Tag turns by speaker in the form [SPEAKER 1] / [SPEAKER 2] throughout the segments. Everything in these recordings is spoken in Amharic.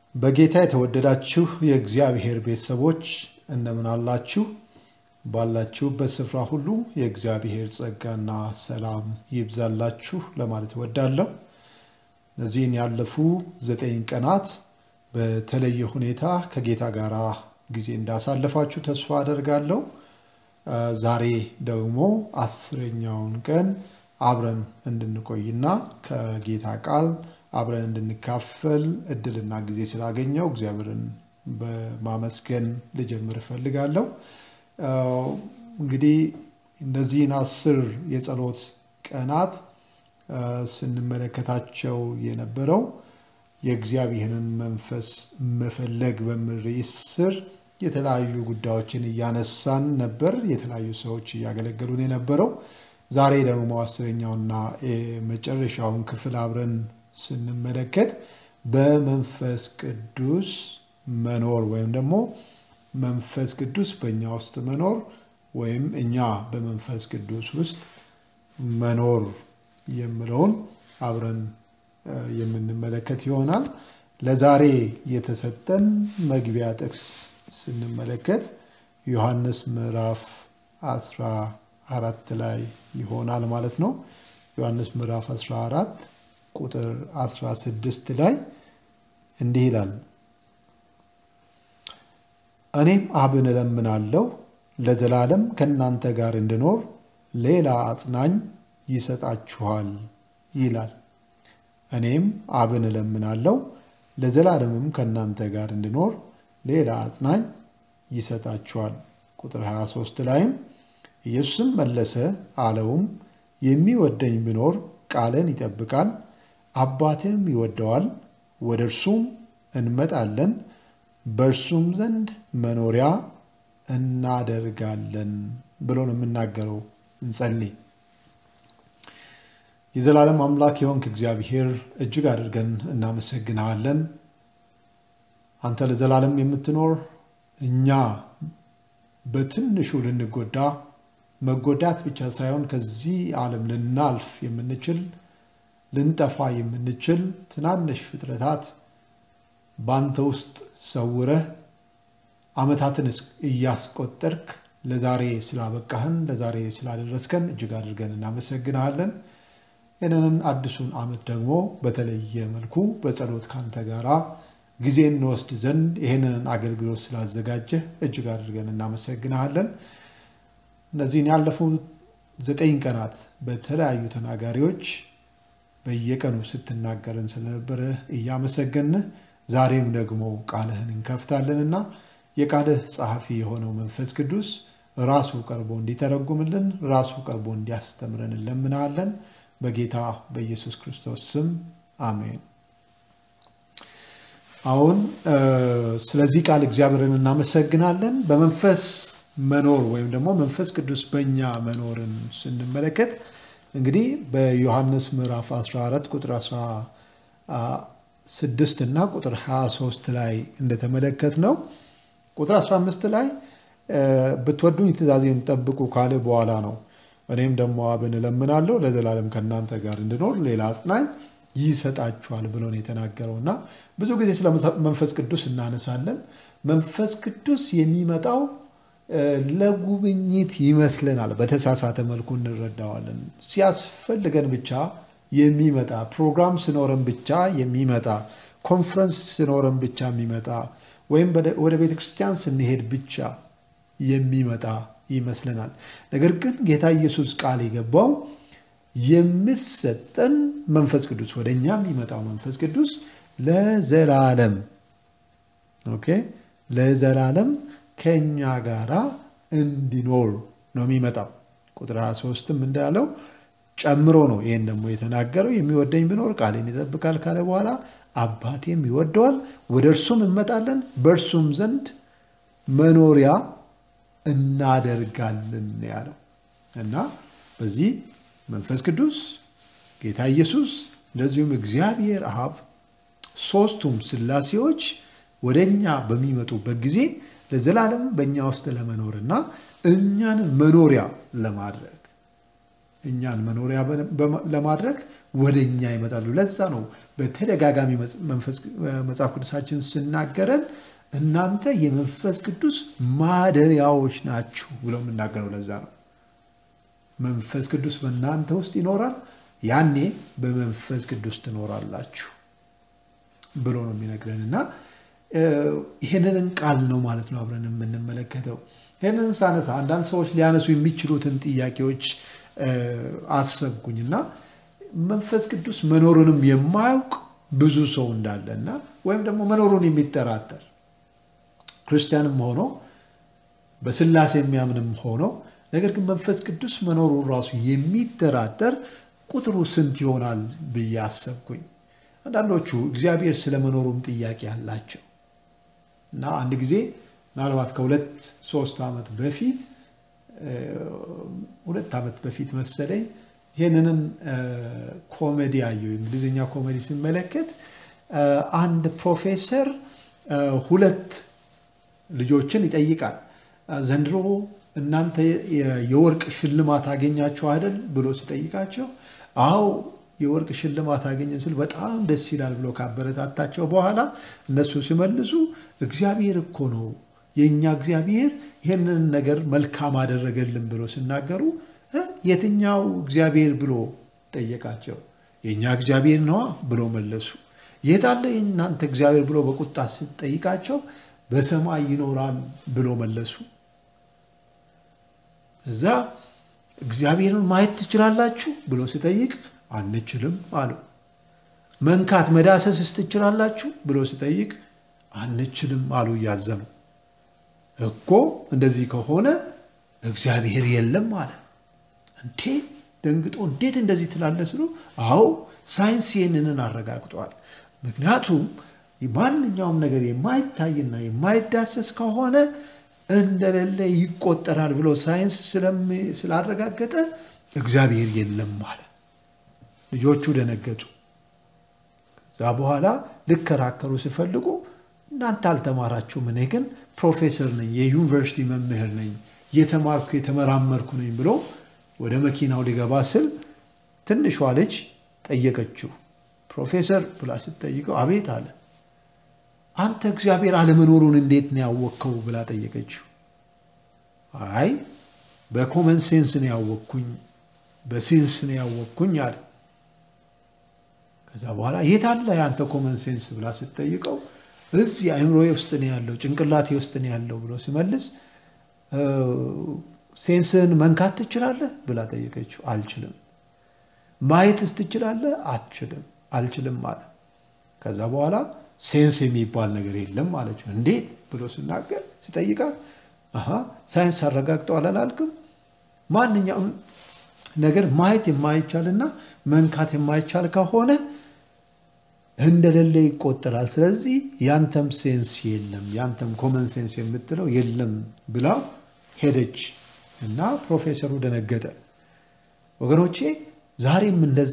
[SPEAKER 1] በጌታ የተወደዳችሁ የእግዚአብሔር ቤተሰቦች እንደምን አላችሁ? ባላችሁበት ስፍራ ሁሉ የእግዚአብሔር ጸጋና ሰላም ይብዛላችሁ ለማለት እወዳለሁ። እነዚህን ያለፉ ዘጠኝ ቀናት በተለየ ሁኔታ ከጌታ ጋር ጊዜ እንዳሳለፋችሁ ተስፋ አደርጋለሁ። ዛሬ ደግሞ አስረኛውን ቀን አብረን እንድንቆይና ከጌታ ቃል አብረን እንድንካፈል እድልና ጊዜ ስላገኘው እግዚአብሔርን በማመስገን ልጀምር እፈልጋለሁ። እንግዲህ እነዚህን አስር የጸሎት ቀናት ስንመለከታቸው የነበረው የእግዚአብሔርን መንፈስ መፈለግ በሚል ርዕስ ስር የተለያዩ ጉዳዮችን እያነሳን ነበር። የተለያዩ ሰዎች እያገለገሉን የነበረው ዛሬ ደግሞ አስረኛውና የመጨረሻውን ክፍል አብረን ስንመለከት በመንፈስ ቅዱስ መኖር ወይም ደግሞ መንፈስ ቅዱስ በእኛ ውስጥ መኖር ወይም እኛ በመንፈስ ቅዱስ ውስጥ መኖር የሚለውን አብረን የምንመለከት ይሆናል። ለዛሬ የተሰጠን መግቢያ ጥቅስ ስንመለከት ዮሐንስ ምዕራፍ አስራ አራት ላይ ይሆናል ማለት ነው። ዮሐንስ ምዕራፍ 14 ቁጥር 16 ላይ እንዲህ ይላል፣ እኔም አብን እለምናለሁ ለዘላለም ከእናንተ ጋር እንድኖር ሌላ አጽናኝ ይሰጣችኋል ይላል። እኔም አብን እለምናለሁ ለዘላለምም ከእናንተ ጋር እንድኖር ሌላ አጽናኝ ይሰጣችኋል። ቁጥር 23 ላይም ኢየሱስም መለሰ አለውም የሚወደኝ ቢኖር ቃልን ይጠብቃል፣ አባቴም ይወደዋል፣ ወደ እርሱም እንመጣለን፣ በእርሱም ዘንድ መኖሪያ እናደርጋለን ብሎ ነው የምናገረው። እንጸልይ። የዘላለም አምላክ የሆንክ እግዚአብሔር እጅግ አድርገን እናመሰግንሃለን። አንተ ለዘላለም የምትኖር እኛ በትንሹ ልንጎዳ መጎዳት ብቻ ሳይሆን ከዚህ ዓለም ልናልፍ የምንችል ልንጠፋ የምንችል ትናንሽ ፍጥረታት በአንተ ውስጥ ሰውረህ ዓመታትን እያስቆጠርክ ለዛሬ ስላበቃህን ለዛሬ ስላደረስከን እጅግ አድርገን እናመሰግንሃለን። ይህንን አዲሱን ዓመት ደግሞ በተለየ መልኩ በጸሎት ካንተ ጋራ ጊዜ እንወስድ ዘንድ ይህንን አገልግሎት ስላዘጋጀህ እጅግ አድርገን እናመሰግንሃለን። እነዚህን ያለፉ ዘጠኝ ቀናት በተለያዩ ተናጋሪዎች በየቀኑ ስትናገርን ስለነበረ እያመሰገንህ ዛሬም ደግሞ ቃልህን እንከፍታለንና የቃልህ ጸሐፊ የሆነው መንፈስ ቅዱስ ራሱ ቀርቦ እንዲተረጉምልን ራሱ ቀርቦ እንዲያስተምረን እንለምናለን። በጌታ በኢየሱስ ክርስቶስ ስም አሜን። አሁን ስለዚህ ቃል እግዚአብሔርን እናመሰግናለን። በመንፈስ መኖር ወይም ደግሞ መንፈስ ቅዱስ በእኛ መኖርን ስንመለከት እንግዲህ በዮሐንስ ምዕራፍ 14 ቁጥር 16 እና ቁጥር 23 ላይ እንደተመለከት ነው። ቁጥር 15 ላይ ብትወዱኝ ትእዛዜን ጠብቁ ካለ በኋላ ነው እኔም ደግሞ አብን እለምናለሁ ለዘላለም ከእናንተ ጋር እንድኖር ሌላ አጽናኝ ይሰጣችኋል ብሎ ነው የተናገረው እና ብዙ ጊዜ ስለ መንፈስ ቅዱስ እናነሳለን። መንፈስ ቅዱስ የሚመጣው ለጉብኝት ይመስለናል። በተሳሳተ መልኩ እንረዳዋለን። ሲያስፈልገን ብቻ የሚመጣ ፕሮግራም ስኖረን ብቻ የሚመጣ ኮንፈረንስ ስኖረን ብቻ የሚመጣ ወይም ወደ ቤተ ክርስቲያን ስንሄድ ብቻ የሚመጣ ይመስለናል። ነገር ግን ጌታ ኢየሱስ ቃል የገባው የሚሰጠን መንፈስ ቅዱስ ወደ እኛ የሚመጣው መንፈስ ቅዱስ ለዘላለም ኦኬ ለዘላለም ከእኛ ጋራ እንዲኖር ነው የሚመጣው። ቁጥር 23ም እንዳለው ጨምሮ ነው ይህን ደግሞ የተናገረው የሚወደኝ ቢኖር ቃሌን ይጠብቃል ካለ በኋላ አባቴም ይወደዋል፣ ወደ እርሱም እንመጣለን፣ በእርሱም ዘንድ መኖሪያ እናደርጋለን ያለው እና በዚህ መንፈስ ቅዱስ ጌታ ኢየሱስ እንደዚሁም እግዚአብሔር አብ ሶስቱም ስላሴዎች ወደ እኛ በሚመጡበት ጊዜ ለዘላለም በእኛ ውስጥ ለመኖርና እኛን መኖሪያ ለማድረግ እኛን መኖሪያ ለማድረግ ወደ እኛ ይመጣሉ። ለዛ ነው በተደጋጋሚ መጽሐፍ ቅዱሳችን ስናገረን እናንተ የመንፈስ ቅዱስ ማደሪያዎች ናችሁ ብሎ የምናገረው ለዛ ነው። መንፈስ ቅዱስ በእናንተ ውስጥ ይኖራል፣ ያኔ በመንፈስ ቅዱስ ትኖራላችሁ ብሎ ነው የሚነግረን እና ይህንን ቃል ነው ማለት ነው አብረን የምንመለከተው። ይህንን ሳነሳ አንዳንድ ሰዎች ሊያነሱ የሚችሉትን ጥያቄዎች አሰብኩኝ እና መንፈስ ቅዱስ መኖሩንም የማያውቅ ብዙ ሰው እንዳለ እና ወይም ደግሞ መኖሩን የሚጠራጠር ክርስቲያንም ሆኖ በስላሴ የሚያምንም ሆኖ ነገር ግን መንፈስ ቅዱስ መኖሩን ራሱ የሚጠራጠር ቁጥሩ ስንት ይሆናል ብዬ አሰብኩኝ። አንዳንዶቹ እግዚአብሔር ስለመኖሩም ጥያቄ አላቸው እና አንድ ጊዜ ምናልባት ከሁለት ሶስት ዓመት በፊት ሁለት ዓመት በፊት መሰለኝ ይህንንን ኮሜዲ አየሁ። እንግሊዝኛ ኮሜዲ ሲመለከት አንድ ፕሮፌሰር ሁለት ልጆችን ይጠይቃል። ዘንድሮ እናንተ የወርቅ ሽልማት አገኛችሁ አይደል ብሎ ሲጠይቃቸው አዎ የወርቅ ሽልማት አገኘን ስል በጣም ደስ ይላል ብሎ ካበረታታቸው በኋላ እነሱ ሲመልሱ እግዚአብሔር እኮ ነው የእኛ እግዚአብሔር ይህንን ነገር መልካም አደረገልን ብሎ ሲናገሩ የትኛው እግዚአብሔር ብሎ ጠየቃቸው። የእኛ እግዚአብሔር ነዋ ብሎ መለሱ። የት አለ የእናንተ እግዚአብሔር ብሎ በቁጣ ስጠይቃቸው በሰማይ ይኖራል ብሎ መለሱ። እዛ እግዚአብሔርን ማየት ትችላላችሁ ብሎ ሲጠይቅ አንችልም አሉ። መንካት መዳሰስስ ትችላላችሁ ብሎ ሲጠይቅ አንችልም አሉ እያዘኑ። እኮ እንደዚህ ከሆነ እግዚአብሔር የለም አለ። እንዴ ደንግጦ እንዴት እንደዚህ ትላለህ ስሉ፣ አዎ ሳይንስ ይህንን አረጋግጧል። ምክንያቱም ማንኛውም ነገር የማይታይና የማይዳሰስ ከሆነ እንደሌለ ይቆጠራል ብሎ ሳይንስ ስላረጋገጠ እግዚአብሔር የለም አለ። ልጆቹ ደነገጡ። ከዛ በኋላ ልከራከሩ ሲፈልጉ እናንተ አልተማራችሁም፣ እኔ ግን ፕሮፌሰር ነኝ፣ የዩኒቨርሲቲ መምህር ነኝ፣ የተማርኩ የተመራመርኩ ነኝ ብሎ ወደ መኪናው ሊገባ ስል ትንሿ ልጅ ጠየቀችው። ፕሮፌሰር ብላ ስትጠይቀው አቤት አለ። አንተ እግዚአብሔር አለመኖሩን እንዴት ነው ያወቅከው ብላ ጠየቀችው። አይ በኮመን ሴንስ ነው ያወቅኩኝ፣ በሴንስ ነው ያወቅኩኝ አለ። ከዛ በኋላ የት አለ የአንተ ኮመን ሴንስ ብላ ስትጠይቀው እዚህ አእምሮዬ ውስጥ ነው ያለው፣ ጭንቅላቴ ውስጥ ነው ያለው ብሎ ሲመልስ ሴንስን መንካት ትችላለህ ብላ ጠየቀችው። አልችልም። ማየትስ ትችላለህ? አትችልም። አልችልም አለ። ከዛ በኋላ ሴንስ የሚባል ነገር የለም አለችው። እንዴት ብሎ ስናገር ሲጠይቃት ሳይንስ አረጋግጠዋል አላልክም? ማንኛውም ነገር ማየት የማይቻልና መንካት የማይቻል ከሆነ እንደሌለ ይቆጠራል። ስለዚህ ያንተም ሴንስ የለም፣ ያንተም ኮመን ሴንስ የምትለው የለም ብላው ሄደች እና ፕሮፌሰሩ ደነገጠ። ወገኖቼ ዛሬም እንደዛ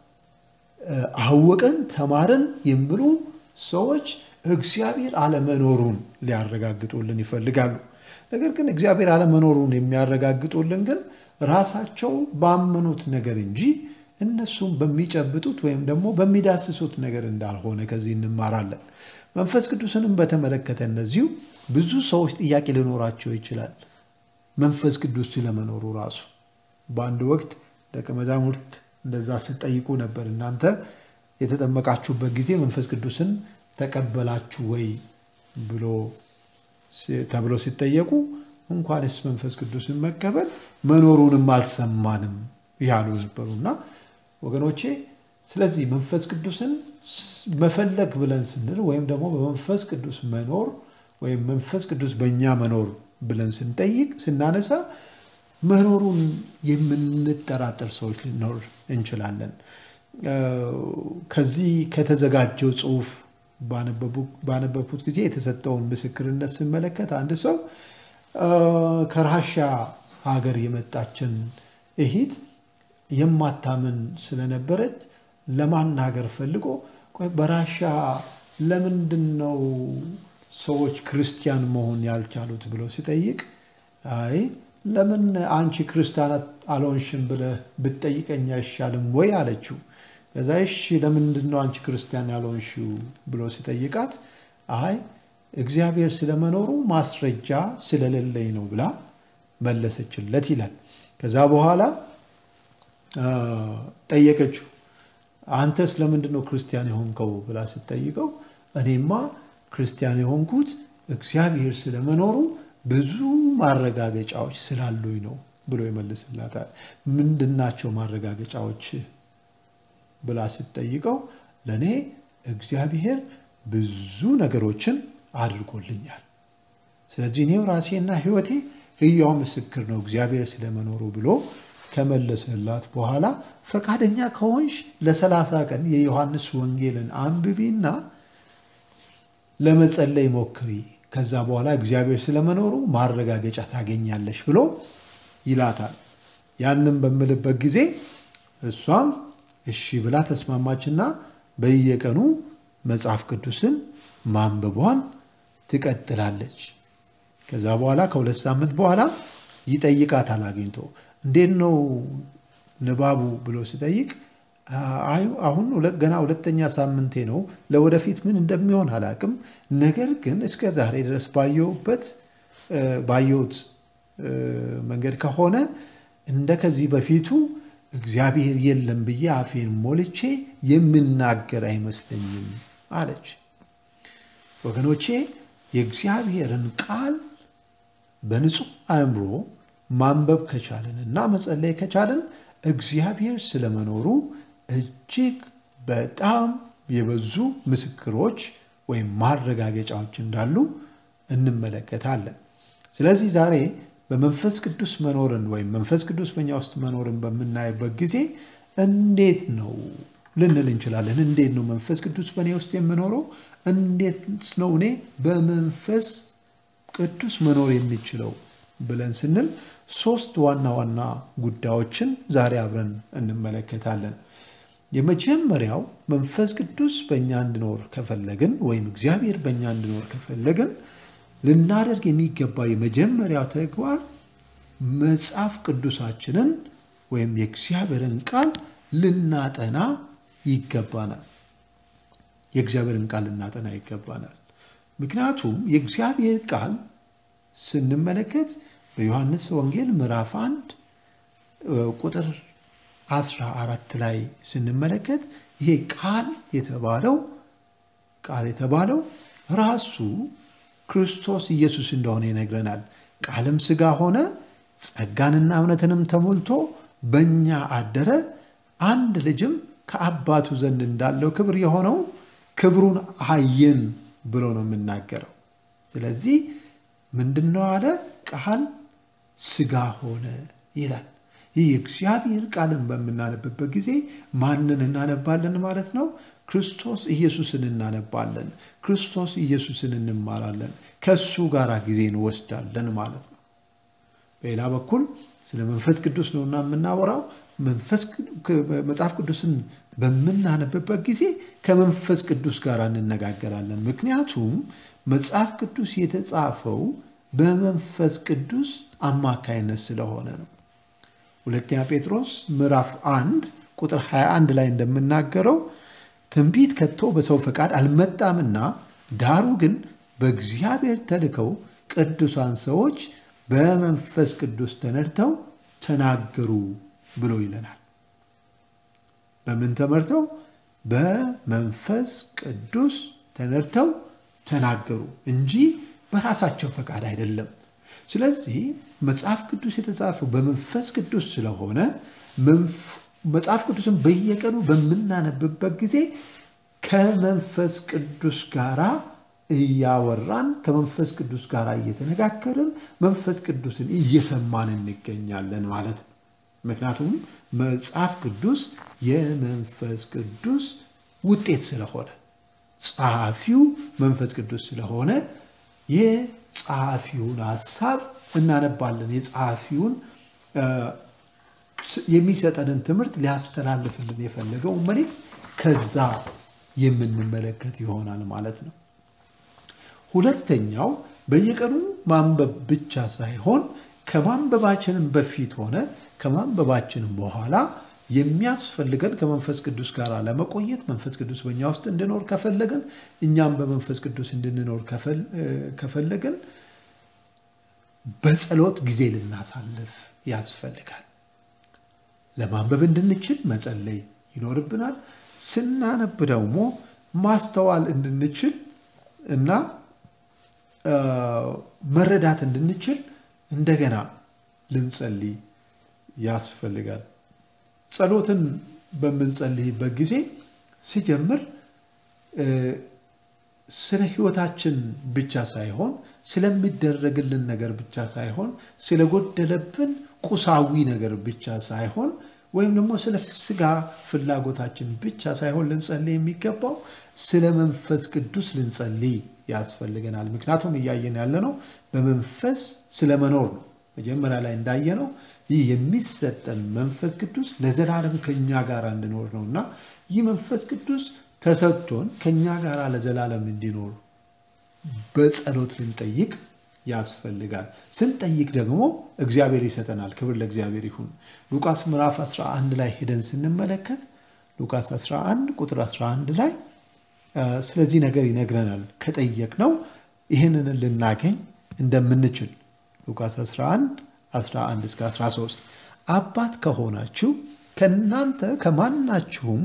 [SPEAKER 1] አወቅን ተማርን የሚሉ ሰዎች እግዚአብሔር አለመኖሩን ሊያረጋግጡልን ይፈልጋሉ። ነገር ግን እግዚአብሔር አለመኖሩን የሚያረጋግጡልን ግን ራሳቸው ባመኑት ነገር እንጂ እነሱም በሚጨብጡት ወይም ደግሞ በሚዳስሱት ነገር እንዳልሆነ ከዚህ እንማራለን። መንፈስ ቅዱስንም በተመለከተ እነዚሁ ብዙ ሰዎች ጥያቄ ሊኖራቸው ይችላል። መንፈስ ቅዱስ ስለመኖሩ ራሱ በአንድ ወቅት ደቀ መዛሙርት እንደዛ ስጠይቁ ነበር። እናንተ የተጠመቃችሁበት ጊዜ መንፈስ ቅዱስን ተቀበላችሁ ወይ ብሎ ተብሎ ሲጠየቁ እንኳንስ መንፈስ ቅዱስን መቀበል መኖሩንም አልሰማንም ያሉ ነበሩ እና ወገኖቼ ስለዚህ መንፈስ ቅዱስን መፈለግ ብለን ስንል ወይም ደግሞ በመንፈስ ቅዱስ መኖር ወይም መንፈስ ቅዱስ በእኛ መኖር ብለን ስንጠይቅ ስናነሳ መኖሩን የምንጠራጠር ሰዎች ልኖር እንችላለን። ከዚህ ከተዘጋጀው ጽሑፍ ባነበብኩት ጊዜ የተሰጠውን ምስክርነት ስመለከት አንድ ሰው ከራሻ ሀገር የመጣችን እሂት የማታምን ስለነበረች ለማናገር ፈልጎ በራሻ ለምንድን ነው ሰዎች ክርስቲያን መሆን ያልቻሉት ብሎ ሲጠይቅ አይ ለምን አንቺ ክርስቲያን አልሆንሽም ብለህ ብትጠይቀኝ አይሻልም ወይ አለችው። ከዛ እሺ ለምንድን ነው አንቺ ክርስቲያን ያልሆንሽው ብሎ ሲጠይቃት አይ እግዚአብሔር ስለመኖሩ ማስረጃ ስለሌለኝ ነው ብላ መለሰችለት ይላል። ከዛ በኋላ ጠየቀችው አንተስ ለምንድን ነው ክርስቲያን የሆንከው ብላ ስትጠይቀው እኔማ ክርስቲያን የሆንኩት እግዚአብሔር ስለመኖሩ ብዙ ማረጋገጫዎች ስላሉኝ ነው ብሎ ይመልስላታል። ምንድናቸው ማረጋገጫዎች ብላ ስትጠይቀው ለእኔ እግዚአብሔር ብዙ ነገሮችን አድርጎልኛል። ስለዚህ እኔው ራሴና ሕይወቴ ሕያው ምስክር ነው እግዚአብሔር ስለመኖሩ ብሎ ከመለሰላት በኋላ ፈቃደኛ ከሆንሽ ለሰላሳ ቀን የዮሐንስ ወንጌልን አንብቢና ለመጸለይ ሞክሪ። ከዛ በኋላ እግዚአብሔር ስለመኖሩ ማረጋገጫ ታገኛለሽ ብሎ ይላታል። ያንም በምልበት ጊዜ እሷም እሺ ብላ ተስማማችና በየቀኑ መጽሐፍ ቅዱስን ማንበቧን ትቀጥላለች። ከዛ በኋላ ከሁለት ሳምንት በኋላ ይጠይቃታል አግኝቶ እንዴት ነው ንባቡ ብሎ ሲጠይቅ አሁን ገና ሁለተኛ ሳምንቴ ነው፣ ለወደፊት ምን እንደሚሆን አላቅም። ነገር ግን እስከ ዛሬ ድረስ ባየሁበት ባየሁት መንገድ ከሆነ እንደ ከዚህ በፊቱ እግዚአብሔር የለም ብዬ አፌን ሞልቼ የምናገር አይመስለኝም አለች። ወገኖቼ የእግዚአብሔርን ቃል በንጹህ አእምሮ ማንበብ ከቻልን እና መጸለይ ከቻልን እግዚአብሔር ስለመኖሩ እጅግ በጣም የበዙ ምስክሮች ወይም ማረጋገጫዎች እንዳሉ እንመለከታለን። ስለዚህ ዛሬ በመንፈስ ቅዱስ መኖርን ወይም መንፈስ ቅዱስ በኛ ውስጥ መኖርን በምናይበት ጊዜ እንዴት ነው ልንል እንችላለን። እንዴት ነው መንፈስ ቅዱስ በእኔ ውስጥ የምኖረው? እንዴት ነው እኔ በመንፈስ ቅዱስ መኖር የሚችለው ብለን ስንል ሶስት ዋና ዋና ጉዳዮችን ዛሬ አብረን እንመለከታለን። የመጀመሪያው መንፈስ ቅዱስ በእኛ እንዲኖር ከፈለግን ወይም እግዚአብሔር በእኛ እንዲኖር ከፈለግን ልናደርግ የሚገባ የመጀመሪያው ተግባር መጽሐፍ ቅዱሳችንን ወይም የእግዚአብሔርን ቃል ልናጠና ይገባናል። የእግዚአብሔርን ቃል ልናጠና ይገባናል። ምክንያቱም የእግዚአብሔር ቃል ስንመለከት በዮሐንስ ወንጌል ምዕራፍ አንድ ቁጥር አስራ አራት ላይ ስንመለከት ይሄ ቃል የተባለው ቃል የተባለው ራሱ ክርስቶስ ኢየሱስ እንደሆነ ይነግረናል። ቃልም ሥጋ ሆነ ጸጋንና እውነትንም ተሞልቶ በእኛ አደረ፣ አንድ ልጅም ከአባቱ ዘንድ እንዳለው ክብር የሆነው ክብሩን አየን ብሎ ነው የምናገረው። ስለዚህ ምንድን ነው አለ? ቃል ሥጋ ሆነ ይላል። ይህ የእግዚአብሔር ቃልን በምናነብበት ጊዜ ማንን እናነባለን ማለት ነው? ክርስቶስ ኢየሱስን እናነባለን። ክርስቶስ ኢየሱስን እንማራለን። ከሱ ጋር ጊዜ እንወስዳለን ማለት ነው። በሌላ በኩል ስለ መንፈስ ቅዱስ ነውና የምናወራው መጽሐፍ ቅዱስን በምናነብበት ጊዜ ከመንፈስ ቅዱስ ጋር እንነጋገራለን። ምክንያቱም መጽሐፍ ቅዱስ የተጻፈው በመንፈስ ቅዱስ አማካይነት ስለሆነ ነው። ሁለተኛ ጴጥሮስ ምዕራፍ አንድ ቁጥር 21 ላይ እንደምናገረው ትንቢት ከቶ በሰው ፈቃድ አልመጣምና ዳሩ ግን በእግዚአብሔር ተልከው ቅዱሳን ሰዎች በመንፈስ ቅዱስ ተነድተው ተናገሩ ብሎ ይለናል። በምን ተመርተው? በመንፈስ ቅዱስ ተነድተው ተናገሩ እንጂ በራሳቸው ፈቃድ አይደለም። ስለዚህ መጽሐፍ ቅዱስ የተጻፈው በመንፈስ ቅዱስ ስለሆነ መጽሐፍ ቅዱስን በየቀኑ በምናነብበት ጊዜ ከመንፈስ ቅዱስ ጋራ እያወራን ከመንፈስ ቅዱስ ጋር እየተነጋገርን መንፈስ ቅዱስን እየሰማን እንገኛለን ማለት ነው። ምክንያቱም መጽሐፍ ቅዱስ የመንፈስ ቅዱስ ውጤት ስለሆነ ጸሐፊው መንፈስ ቅዱስ ስለሆነ የጸሐፊውን ሀሳብ እናነባለን። የጸሐፊውን የሚሰጠንን ትምህርት ሊያስተላልፍልን የፈለገው መልእክት ከዛ የምንመለከት ይሆናል ማለት ነው። ሁለተኛው በየቀኑ ማንበብ ብቻ ሳይሆን ከማንበባችንም በፊት ሆነ ከማንበባችንም በኋላ የሚያስፈልገን ከመንፈስ ቅዱስ ጋር ለመቆየት መንፈስ ቅዱስ በእኛ ውስጥ እንዲኖር ከፈለግን እኛም በመንፈስ ቅዱስ እንድንኖር ከፈለግን በጸሎት ጊዜ ልናሳልፍ ያስፈልጋል። ለማንበብ እንድንችል መጸለይ ይኖርብናል። ስናነብ ደግሞ ማስተዋል እንድንችል እና መረዳት እንድንችል እንደገና ልንጸልይ ያስፈልጋል። ጸሎትን በምንጸልይበት ጊዜ ሲጀምር ስለ ሕይወታችን ብቻ ሳይሆን ስለሚደረግልን ነገር ብቻ ሳይሆን ስለጎደለብን ቁሳዊ ነገር ብቻ ሳይሆን ወይም ደግሞ ስለ ስጋ ፍላጎታችን ብቻ ሳይሆን ልንጸልይ የሚገባው ስለ መንፈስ ቅዱስ ልንጸልይ ያስፈልገናል። ምክንያቱም እያየን ያለነው በመንፈስ ስለመኖር ነው። መጀመሪያ ላይ እንዳየነው ይህ የሚሰጠን መንፈስ ቅዱስ ለዘላለም ከኛ ጋር እንዲኖር ነው እና ይህ መንፈስ ቅዱስ ተሰጥቶን ከኛ ጋር ለዘላለም እንዲኖር በጸሎት ልንጠይቅ ያስፈልጋል። ስንጠይቅ ደግሞ እግዚአብሔር ይሰጠናል። ክብር ለእግዚአብሔር ይሁን። ሉቃስ ምዕራፍ 11 ላይ ሄደን ስንመለከት ሉቃስ 11 ቁጥር 11 ላይ ስለዚህ ነገር ይነግረናል። ከጠየቅነው ይህንን ልናገኝ እንደምንችል ሉቃስ 11 11 እስከ 13 አባት ከሆናችሁ ከእናንተ ከማናችሁም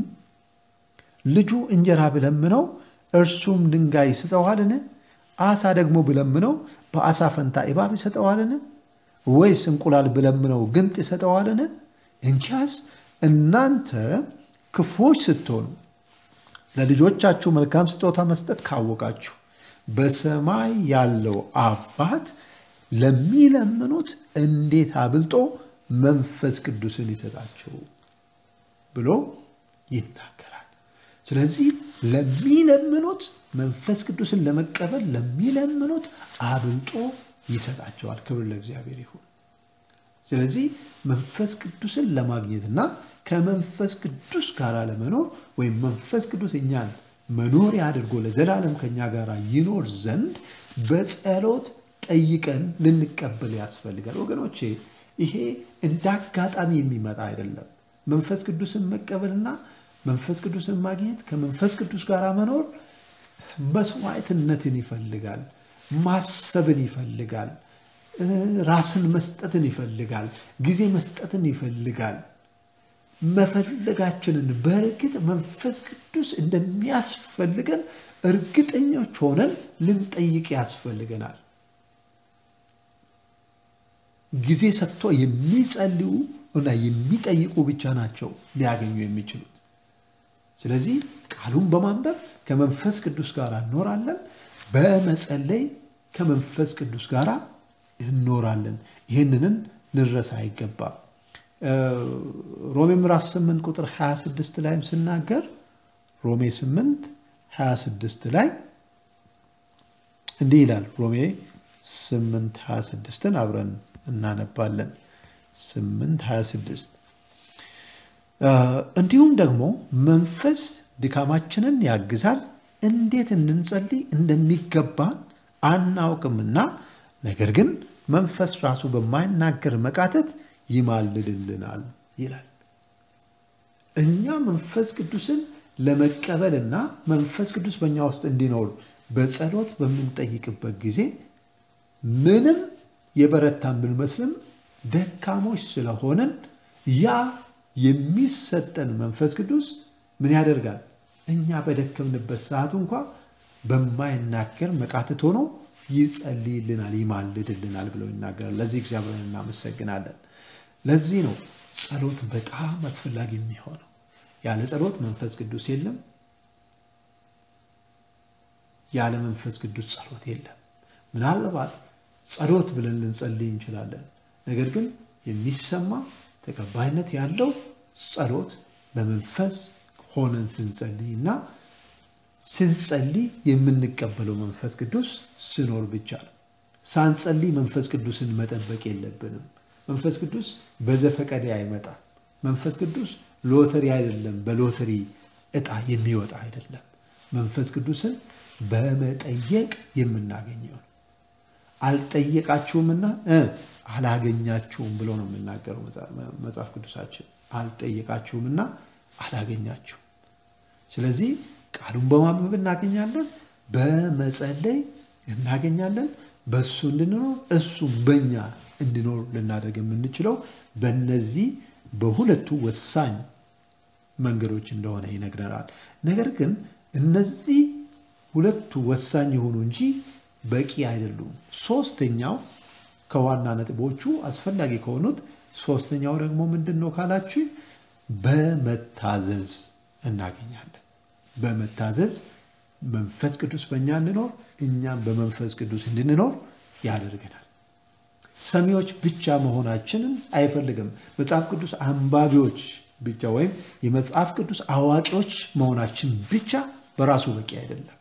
[SPEAKER 1] ልጁ እንጀራ ብለምነው እርሱም ድንጋይ ይሰጠዋልን? አሳ ደግሞ ብለምነው በአሳ ፈንታ እባብ ይሰጠዋልን? ወይስ እንቁላል ብለምነው ግንጥ ይሰጠዋልን? እንኪያስ እናንተ ክፉዎች ስትሆኑ ለልጆቻችሁ መልካም ስጦታ መስጠት ካወቃችሁ በሰማይ ያለው አባት ለሚለምኑት እንዴት አብልጦ መንፈስ ቅዱስን ይሰጣቸው ብሎ ይናገራል። ስለዚህ ለሚለምኑት መንፈስ ቅዱስን ለመቀበል ለሚለምኑት አብልጦ ይሰጣቸዋል። ክብር ለእግዚአብሔር ይሁን። ስለዚህ መንፈስ ቅዱስን ለማግኘትና ከመንፈስ ቅዱስ ጋር ለመኖር ወይም መንፈስ ቅዱስ እኛን መኖሪያ አድርጎ ለዘላለም ከኛ ጋር ይኖር ዘንድ በጸሎት ጠይቀን ልንቀበል ያስፈልጋል። ወገኖቼ ይሄ እንደ አጋጣሚ የሚመጣ አይደለም። መንፈስ ቅዱስን መቀበልና መንፈስ ቅዱስን ማግኘት ከመንፈስ ቅዱስ ጋር መኖር መስዋዕትነትን ይፈልጋል፣ ማሰብን ይፈልጋል፣ ራስን መስጠትን ይፈልጋል፣ ጊዜ መስጠትን ይፈልጋል። መፈለጋችንን በእርግጥ መንፈስ ቅዱስ እንደሚያስፈልገን እርግጠኞች ሆነን ልንጠይቅ ያስፈልገናል። ጊዜ ሰጥቶ የሚጸልዩ እና የሚጠይቁ ብቻ ናቸው ሊያገኙ የሚችሉት። ስለዚህ ቃሉን በማንበብ ከመንፈስ ቅዱስ ጋር እኖራለን። በመጸለይ ከመንፈስ ቅዱስ ጋር እኖራለን። ይህንንን ልንረሳ አይገባም። ሮሜ ምዕራፍ 8 ቁጥር 26 ላይም ስናገር ሮሜ 8 26 ላይ እንዲህ ይላል። ሮሜ 8 26ን አብረን እናነባለን። 8 26 እንዲሁም ደግሞ መንፈስ ድካማችንን ያግዛል፣ እንዴት እንድንጸልይ እንደሚገባን አናውቅምና፣ ነገር ግን መንፈስ ራሱ በማይናገር መቃተት ይማልድልናል ይላል። እኛ መንፈስ ቅዱስን ለመቀበልና መንፈስ ቅዱስ በእኛ ውስጥ እንዲኖር በጸሎት በምንጠይቅበት ጊዜ ምንም የበረታን ብንመስልም ደካሞች ስለሆነን ያ የሚሰጠን መንፈስ ቅዱስ ምን ያደርጋል? እኛ በደከምንበት ሰዓት እንኳ በማይናገር መቃተት ሆኖ ይጸልይልናል፣ ይማልድልናል ብለው ይናገራል። ለዚህ እግዚአብሔርን እናመሰግናለን። ለዚህ ነው ጸሎት በጣም አስፈላጊ የሚሆነው። ያለ ጸሎት መንፈስ ቅዱስ የለም። ያለ መንፈስ ቅዱስ ጸሎት የለም። ምናልባት ጸሎት ብለን ልንጸልይ እንችላለን። ነገር ግን የሚሰማ ተቀባይነት ያለው ጸሎት በመንፈስ ሆነን ስንጸልይ እና ስንጸልይ የምንቀበለው መንፈስ ቅዱስ ስኖር ብቻ ነው። ሳንጸልይ መንፈስ ቅዱስን መጠበቅ የለብንም። መንፈስ ቅዱስ በዘፈቀደ አይመጣም። መንፈስ ቅዱስ ሎተሪ አይደለም፣ በሎተሪ እጣ የሚወጣ አይደለም። መንፈስ ቅዱስን በመጠየቅ የምናገኘው ነው። አልጠየቃችሁምና አላገኛችሁም ብሎ ነው የምናገረው መጽሐፍ ቅዱሳችን። አልጠየቃችሁምና አላገኛችሁም። ስለዚህ ቃሉን በማንበብ እናገኛለን፣ በመጸለይ እናገኛለን። በእሱ እንድንኖር እሱም በእኛ እንዲኖር ልናደርግ የምንችለው በእነዚህ በሁለቱ ወሳኝ መንገዶች እንደሆነ ይነግረናል። ነገር ግን እነዚህ ሁለቱ ወሳኝ የሆኑ እንጂ በቂ አይደሉም። ሶስተኛው ከዋና ነጥቦቹ አስፈላጊ ከሆኑት ሶስተኛው ደግሞ ምንድን ነው ካላችሁ በመታዘዝ እናገኛለን። በመታዘዝ መንፈስ ቅዱስ በእኛ እንዲኖር እኛም በመንፈስ ቅዱስ እንድንኖር ያደርገናል። ሰሚዎች ብቻ መሆናችንን አይፈልግም። መጽሐፍ ቅዱስ አንባቢዎች ብቻ ወይም የመጽሐፍ ቅዱስ አዋቂዎች መሆናችን ብቻ በራሱ በቂ አይደለም።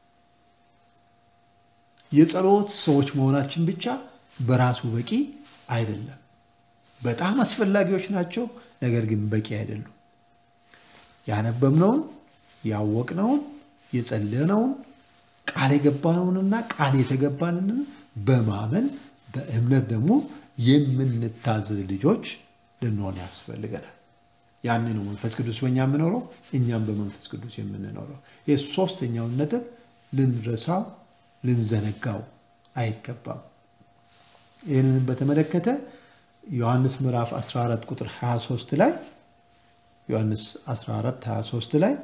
[SPEAKER 1] የጸሎት ሰዎች መሆናችን ብቻ በራሱ በቂ አይደለም። በጣም አስፈላጊዎች ናቸው፣ ነገር ግን በቂ አይደሉም። ያነበብነውን፣ ያወቅነውን፣ የጸለነውን ቃል የገባነውንና ቃል የተገባንን በማመን በእምነት ደግሞ የምንታዘዝ ልጆች ልንሆን ያስፈልገናል። ያን ነው መንፈስ ቅዱስ በእኛ የምኖረው፣ እኛም በመንፈስ ቅዱስ የምንኖረው። ይህ ሶስተኛውን ነጥብ ልንረሳው ልንዘነጋው አይገባም። ይህንን በተመለከተ ዮሐንስ ምዕራፍ 14 ቁጥር 23 ላይ ዮሐንስ 14 23 ላይ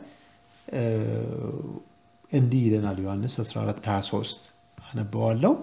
[SPEAKER 1] እንዲህ ይለናል። ዮሐንስ 14 23 አነበዋለሁ።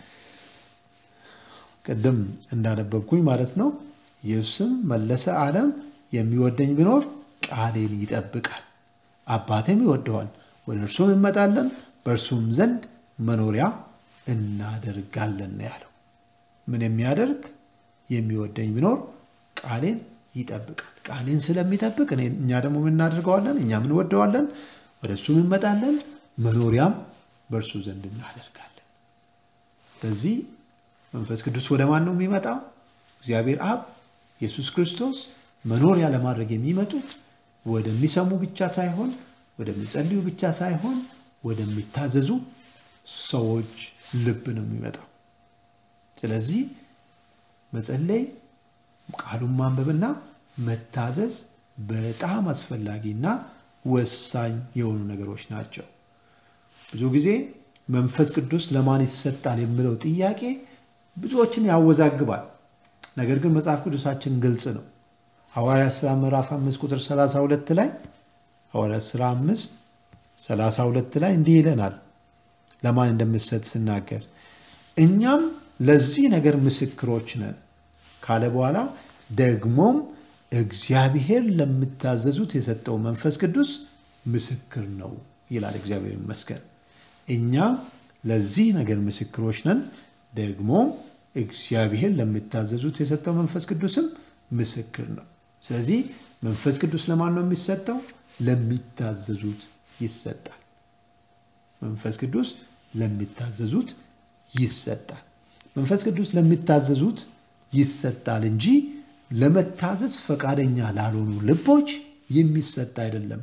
[SPEAKER 1] ቅድም እንዳነበብኩኝ ማለት ነው። ኢየሱስም መለሰ አለም የሚወደኝ ቢኖር ቃሌን ይጠብቃል፣ አባቴም ይወደዋል፣ ወደ እርሱም እንመጣለን፣ በእርሱም ዘንድ መኖሪያ እናደርጋለን ነው ያለው። ምን የሚያደርግ የሚወደኝ ቢኖር ቃሌን ይጠብቃል። ቃሌን ስለሚጠብቅ እኛ ደግሞ ምን እናደርገዋለን? እኛም እንወደዋለን፣ ወደ እሱም እንመጣለን፣ መኖሪያም በእርሱ ዘንድ እናደርጋለን። ስለዚህ መንፈስ ቅዱስ ወደ ማን ነው የሚመጣው? እግዚአብሔር አብ፣ ኢየሱስ ክርስቶስ መኖሪያ ለማድረግ የሚመጡት ወደሚሰሙ ብቻ ሳይሆን ወደሚጸልዩ ብቻ ሳይሆን ወደሚታዘዙ ሰዎች ልብ ነው የሚመጣው። ስለዚህ መጸለይ፣ ቃሉን ማንበብና መታዘዝ በጣም አስፈላጊና ወሳኝ የሆኑ ነገሮች ናቸው። ብዙ ጊዜ መንፈስ ቅዱስ ለማን ይሰጣል የሚለው ጥያቄ ብዙዎችን ያወዛግባል። ነገር ግን መጽሐፍ ቅዱሳችን ግልጽ ነው። ሐዋርያት ሥራ ምዕራፍ 5 ቁጥር 32 ላይ ሐዋርያት ሥራ 5 32 ላይ እንዲህ ይለናል ለማን እንደምትሰጥ ስናገር እኛም ለዚህ ነገር ምስክሮች ነን ካለ በኋላ ደግሞም እግዚአብሔር ለምታዘዙት የሰጠው መንፈስ ቅዱስ ምስክር ነው ይላል። እግዚአብሔር ይመስገን። እኛ ለዚህ ነገር ምስክሮች ነን፣ ደግሞ እግዚአብሔር ለምታዘዙት የሰጠው መንፈስ ቅዱስም ምስክር ነው። ስለዚህ መንፈስ ቅዱስ ለማን ነው የሚሰጠው? ለሚታዘዙት ይሰጣል። መንፈስ ቅዱስ ለሚታዘዙት ይሰጣል። መንፈስ ቅዱስ ለሚታዘዙት ይሰጣል እንጂ ለመታዘዝ ፈቃደኛ ላልሆኑ ልቦች የሚሰጥ አይደለም።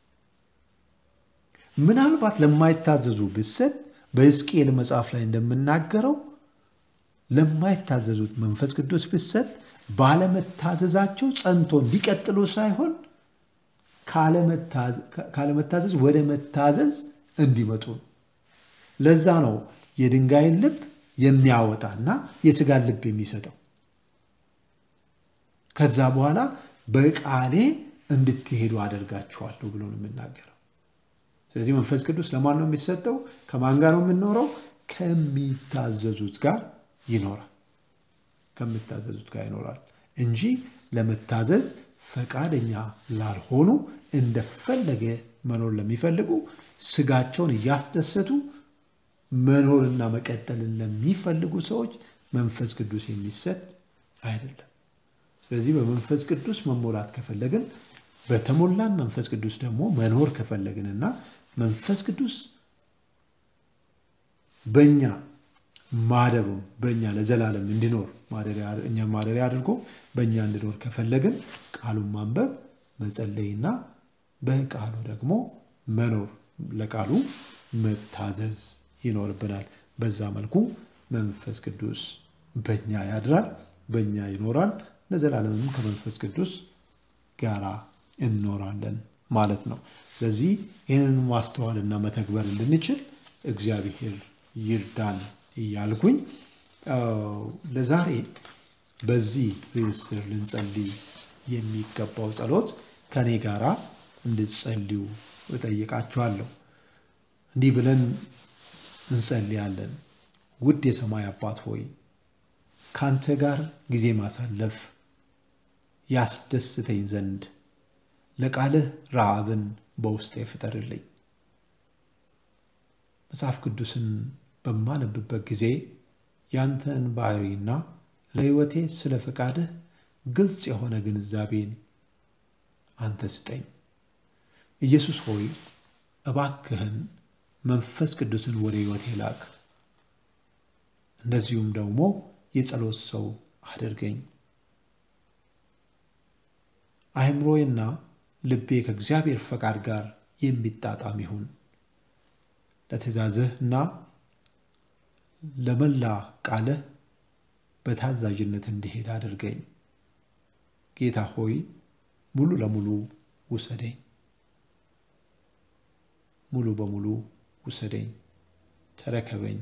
[SPEAKER 1] ምናልባት ለማይታዘዙ ብሰጥ በሕዝቅኤል መጽሐፍ ላይ እንደምናገረው ለማይታዘዙት መንፈስ ቅዱስ ብሰጥ ባለመታዘዛቸው ጸንቶ እንዲቀጥሉ ሳይሆን ካለመታዘዝ ወደ መታዘዝ እንዲመጡ ነው። ለዛ ነው የድንጋይን ልብ የሚያወጣና የስጋን ልብ የሚሰጠው። ከዛ በኋላ በቃሌ እንድትሄዱ አደርጋችኋለሁ ብሎ ነው የምናገረው። ስለዚህ መንፈስ ቅዱስ ለማን ነው የሚሰጠው? ከማን ጋር ነው የምንኖረው? ከሚታዘዙት ጋር ይኖራል። ከሚታዘዙት ጋር ይኖራል እንጂ ለመታዘዝ ፈቃደኛ ላልሆኑ እንደፈለገ መኖር ለሚፈልጉ ስጋቸውን እያስደሰቱ መኖርና መቀጠልን ለሚፈልጉ ሰዎች መንፈስ ቅዱስ የሚሰጥ አይደለም። ስለዚህ በመንፈስ ቅዱስ መሞላት ከፈለግን በተሞላን መንፈስ ቅዱስ ደግሞ መኖር ከፈለግንና መንፈስ ቅዱስ በእኛ ማደሩን በእኛ ለዘላለም እንዲኖር እኛ ማደሪያ አድርጎ በእኛ እንዲኖር ከፈለግን ቃሉን ማንበብ መጸለይና በቃሉ ደግሞ መኖር ለቃሉ መታዘዝ ይኖርብናል። በዛ መልኩ መንፈስ ቅዱስ በእኛ ያድራል፣ በእኛ ይኖራል። ለዘላለምም ከመንፈስ ቅዱስ ጋራ እንኖራለን ማለት ነው። ስለዚህ ይህንን ማስተዋልና መተግበር እንድንችል እግዚአብሔር ይርዳን እያልኩኝ ለዛሬ በዚህ ርዕስ ስር ልንጸልይ የሚገባው ጸሎት ከኔ ጋራ እንድትጸልዩ እጠይቃችኋለሁ። እንዲህ ብለን እንጸልያለን። ውድ የሰማይ አባት ሆይ ካንተ ጋር ጊዜ ማሳለፍ ያስደስተኝ ዘንድ ለቃልህ ረሃብን በውስጤ ፍጠርልኝ። መጽሐፍ ቅዱስን በማነብበት ጊዜ ያንተን ባህሪና ለሕይወቴ ስለ ፈቃድህ ግልጽ የሆነ ግንዛቤን አንተ ስጠኝ። ኢየሱስ ሆይ እባክህን መንፈስ ቅዱስን ወደ ሕይወቴ ላክ። እንደዚሁም ደግሞ የጸሎት ሰው አድርገኝ። አእምሮዬና ልቤ ከእግዚአብሔር ፈቃድ ጋር የሚጣጣም ይሁን። ለትእዛዝህ እና ለመላ ቃልህ በታዛዥነት እንዲሄድ አድርገኝ። ጌታ ሆይ ሙሉ ለሙሉ ውሰደኝ፣ ሙሉ በሙሉ ውሰደኝ፣ ተረከበኝ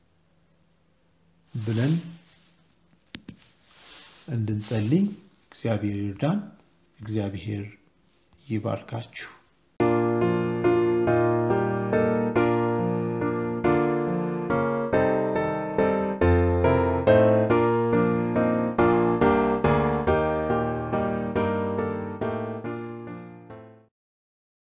[SPEAKER 1] ብለን እንድንጸልይ እግዚአብሔር ይርዳን። እግዚአብሔር ይባርካችሁ።